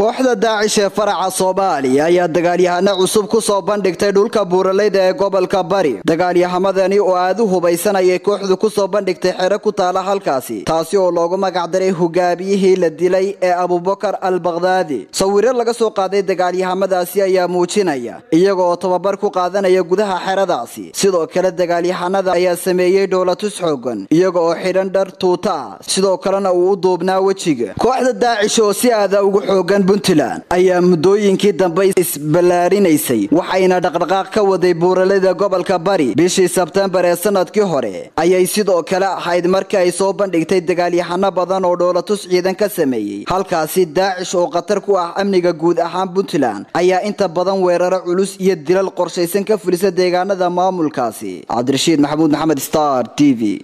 kooxda daacish ee faraca soomaaliya ayaa dagaalyahano cusub ku soo bandhigtay dhulka buuraleyda ee gobolka bari dagaalyahamadani oo aad u hubaysan ayay kooxdu ku soo bandhigtay xero ku taala halkaasi taasi oo loogu magacdaray hogaamiyihii la dilay ee abubakar al bakdaadi sawiro laga soo qaaday dagaalyahamadaasi ayaa muujinaya iyaga oo tababar ku qaadanaya gudaha xeradaasi sidoo kale dagaalyahanada ayaa sameeyey dhoolatus xoogan iyaga oo xidhan dhar tuuta ah sidoo kalena uu u duubnaa wejiga kooxda daacish oo si aada ugu xoogan puntland ayaa muddooyinkii dambe isballaarinaysay waxayna dhaqdhaqaaq ka waday buuralada gobolka bari bishii sebtembar ee sanadkii hore ayay sidoo kale ahayd markii ay soo bandhigtay dagaalyahano badan oo dhoolatus ciidan ka sameeyey halkaasi daacish oo khatar ku ah amniga guud ahaan puntland ayaa inta badan weeraro culus iyo dilal qorshaysan ka fulisa deegaanada maamulkaasi cabdirashiid maxamuud maxamed star t v